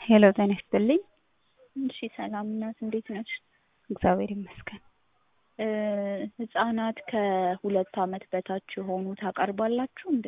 ሄሎ ጤና ይስጥልኝ። እሺ ሰላም እናት እንዴት ነሽ? እግዚአብሔር ይመስገን። እ ህጻናት ከሁለት አመት በታች የሆኑ ታቀርባላችሁ እንዴ?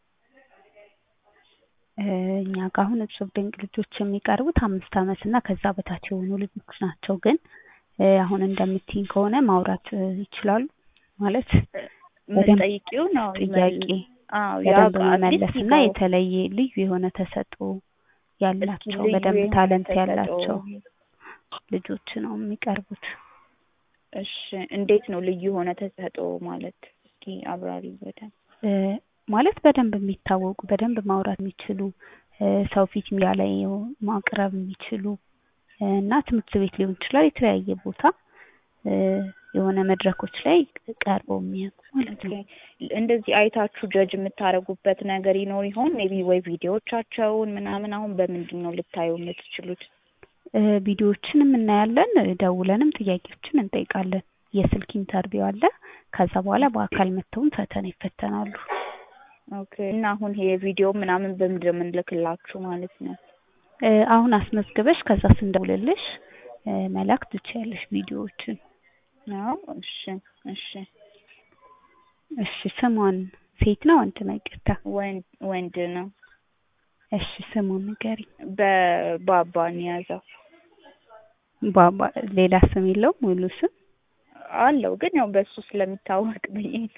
እ እኛ ጋር አሁን እጹብ ድንቅ ልጆች የሚቀርቡት አምስት አመት እና ከዛ በታች የሆኑ ልጆች ናቸው። ግን እ አሁን እንደምትይኝ ከሆነ ማውራት እ ይችላሉ ማለት በደንብ የምትጠይቂው ነው ጥያቄ አዎ በደንብ ያው መመለስ አዲስ እና ይገባው። የተለየ ልዩ የሆነ ተሰጥኦ ያላቸው ልዩ በደንብ የሆነ ታለንት ተሰጥኦ። ያላቸው ልጆች ነው የሚቀርቡት። እሺ እንዴት ነው ልዩ የሆነ ተሰጥኦ ማለት? እስኪ አብራሪ በደንብ። እ ማለት በደንብ የሚታወቁ በደንብ ማውራት የሚችሉ እ ሰው ፊት ሚዲያ ላይ ማቅረብ የሚችሉ እ እና ትምህርት ቤት ሊሆን ይችላል የተለያየ ቦታ እ የሆነ መድረኮች ላይ ቀርበው የሚያውቁ ማለት ነው። ኦኬ እንደዚህ አይታችሁ ጀጅ የምታደርጉበት ነገር ይኖር ይሆን? ሜቢ ወይ ቪዲዮዎቻቸውን ምናምን አሁን በምንድን ነው ልታዩ የምትችሉት? እ ቪዲዮዎችንም እናያለን እ ደውለንም ጥያቄዎችን እንጠይቃለን። የስልክ ኢንተርቪው አለ። ከዛ በኋላ በአካል መጥተውም ፈተና ይፈተናሉ። ኦኬ እና አሁን ይሄ ቪዲዮ ምናምን በምንድን ነው የምንልክላችሁ ማለት ነው? እ አሁን አስመዝግበሽ ከዛ ስንደውልልሽ እ መላክ ትችያለሽ ቪዲዮዎችን። አዎ እሺ እሺ እሺ ስሟን ሴት ነው ወንድ ነው? ይቅርታ። ወንድ ወንድ ነው። እሺ ስሙን ንገሪኝ። በባባ የያዘው ባባ ሌላ ስም የለውም ሙሉ ስም? አለው ግን ያው በሱ ስለሚታወቅ ብዬ ነው።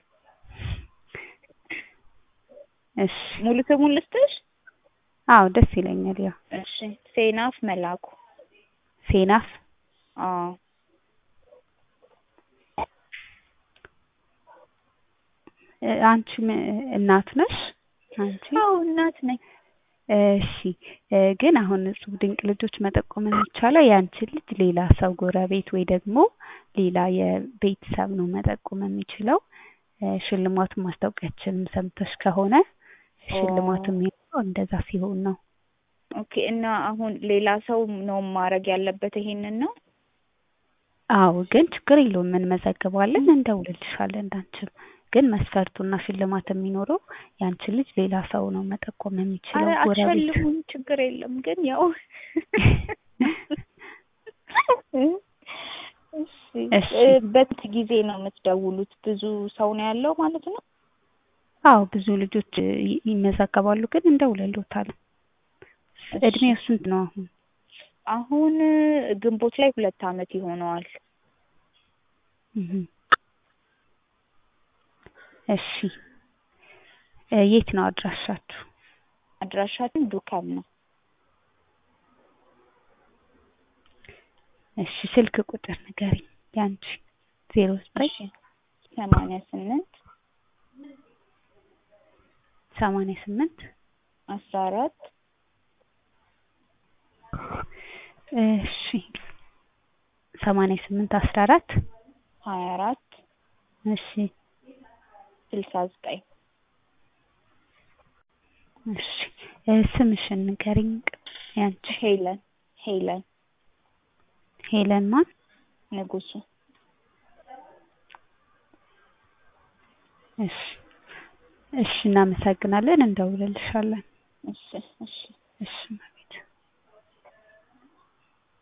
እሺ ሙሉ ስሙን ልስጥሽ? አዎ ደስ ይለኛል። ያው እሺ ሴናፍ መላኩ። ሴናፍ አዎ እ አንቺ ም- እናት ነሽ? አንቺ አዎ እናት ነኝ። እሺ እ ግን አሁን እጹብ ድንቅ ልጆች መጠቆም የሚቻለው የአንቺን ልጅ ሌላ ሰው ጎረቤት ወይ ደግሞ ሌላ የቤተሰብ ነው መጠቆም የሚችለው። እ ሽልማቱን ማስታወቂያችንን ሰምተሽ ከሆነ ሽልማቱ የሚሆነው እንደዛ ሲሆን ነው። ኦኬ እና አሁን ሌላ ሰው ነው ማድረግ ያለበት ይሄንን ነው? አዎ ግን ችግር የለውም እንመዘግባለን፣ እንደውልልሻለን እንዳንቺም ግን መስፈርቱና ሽልማት የሚኖረው የአንቺን ልጅ ሌላ ሰው ነው መጠቆም የሚችለው አረ ጎረቤት አትሸልሙኝ ችግር የለም ግን ያው እሺ እሺ። እ በስንት ጊዜ ነው የምትደውሉት? ብዙ ሰው ነው ያለው ማለት ነው? አዎ ብዙ ልጆች እ ይ- ይመዘገባሉ ግን እንደውልልዎታለን። እድሜው ስንት ነው አሁን? አሁን እ ግንቦት ላይ ሁለት አመት ይሆነዋል። እህ እሺ እ የት ነው አድራሻችሁ? አድራሻችን ዱካም ነው። እሺ ስልክ ቁጥር ንገሪኝ ያንቺ ዜሮ ዘጠኝ እሺ ሰማንያ ስምንት ሰማንያ ስምንት አስራ አራት እሺ ሰማንያ ስምንት አስራ አራት ሀያ አራት እሺ ስልሳ ዘጠኝ እሺ እ ስምሽን ንገሪኝ ያንቺ ሄለን ሄለን ሄለን ማን? ንጉሱ እሺ እሺ እናመሰግናለን እንደውልልሻለን። እሺ እሺ እሺ